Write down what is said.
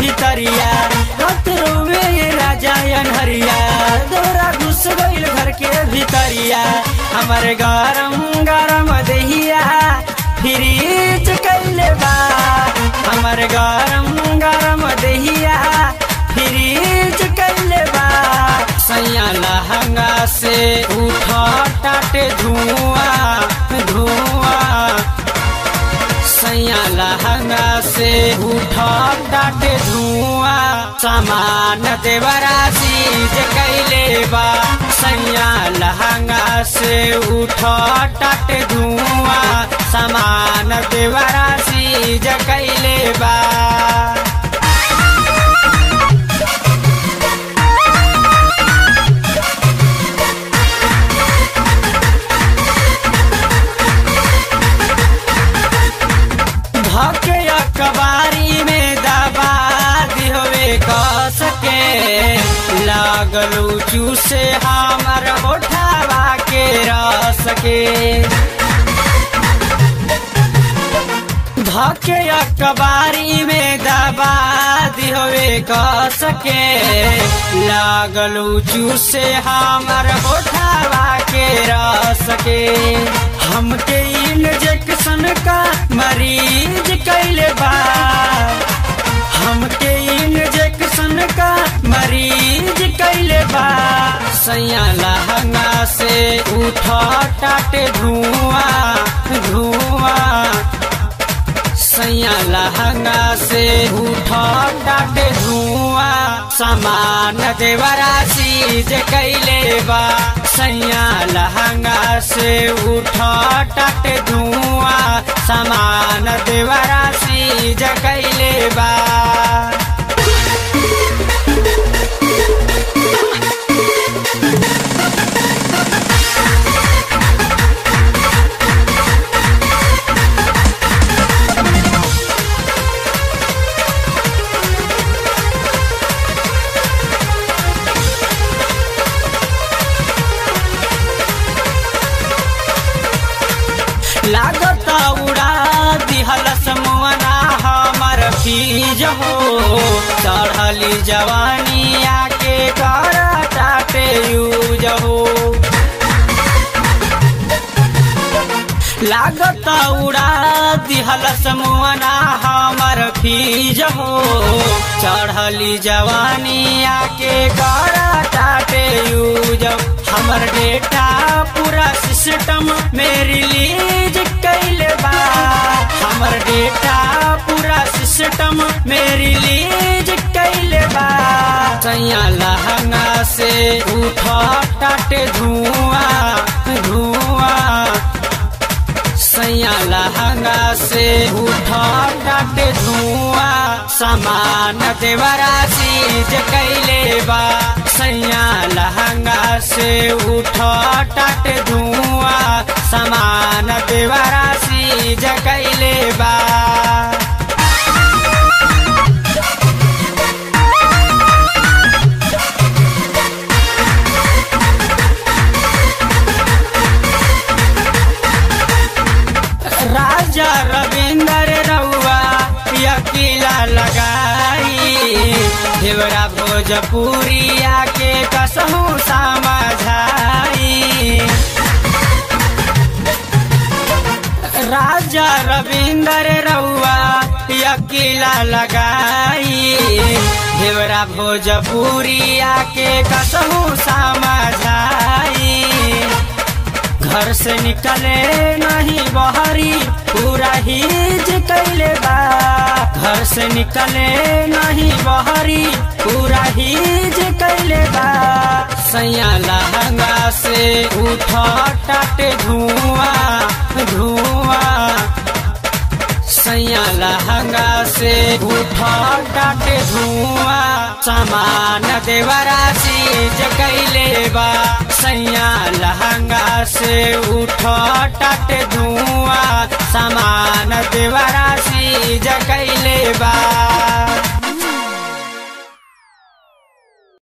भितरिया रत रोवे ये राजा अनहरिया दौरा घुस गईल घर के भितरिया हमारे गरम गरम दहिया फ्रीज कैले बा हमारे गरम गरम दहिया फ्रीज कैले बा सैया लहंगा से उठा टाटे धुआं धुआं सैया लहंगा से उठा टाटे धुआं सामान देवरा सीज कैले बा सैया लहंगा से उठा टाटे धुआं सामान देवरा सीज कैले बा धके अखबारी में दबा दिहवे कस के लागलू चूसे हमर होठावा के रस के धके अखबारी में दबा दिहवे कस के लागलू चूसे हमर होठावा के रस के हमके इंजेक्शन का मरीज कैले बा हमके इंजेक्शन का मरीज कैले बा सैया लहंगा से उठा टाटे धुआं धुआं सैया लहंगा से उठा टाटे धुआं सामान देवरा सीज कैले बा सैया लहंगा से उठा टाटे धुआं सामान देवरा सीज कैले बा लागत उड़ा दिहल समना हमर फीज हो चढ़ली जवानी आके कर टाटे यूज हो लागत उड़ा दिहल समना हमर फीज हो चढ़ली जवानी आके कर टाटे यूज हमर डेटा पूरा सिस्टम में रिलीज कैले बा हमर डेटा पूरा सिस्टम में रिलीज कैले बा सैया लहंगा से उठा टाटे धुआं धुआं सैया लहंगा से उठा टाटे धुआं सामान देवरा सीज कैले बा सैया लहंगा से उठा टाटे धुआं सामान देवरा सीज कैले बा राजा रविंदर रउआ यकीला लगाई देवरा भोजपुरिया के कसहू समझाई राजा रविंदर रउआ यकीला लगाई देवरा भोजपुरिया के कसहू समझाई घर से निकले नहीं बहरी पूरा हिज कैले बा घर से निकले नहीं बहरी पूरा हिज कैले बा सैया लहंगा से उठा टाटे धुआं धुआं सैया लहंगा से उठा टाटे धुआं सामान देवरा सीज कैले बा सैया लहंगा से उठा टाटे धुआं सामान देवरा सीज कैले बा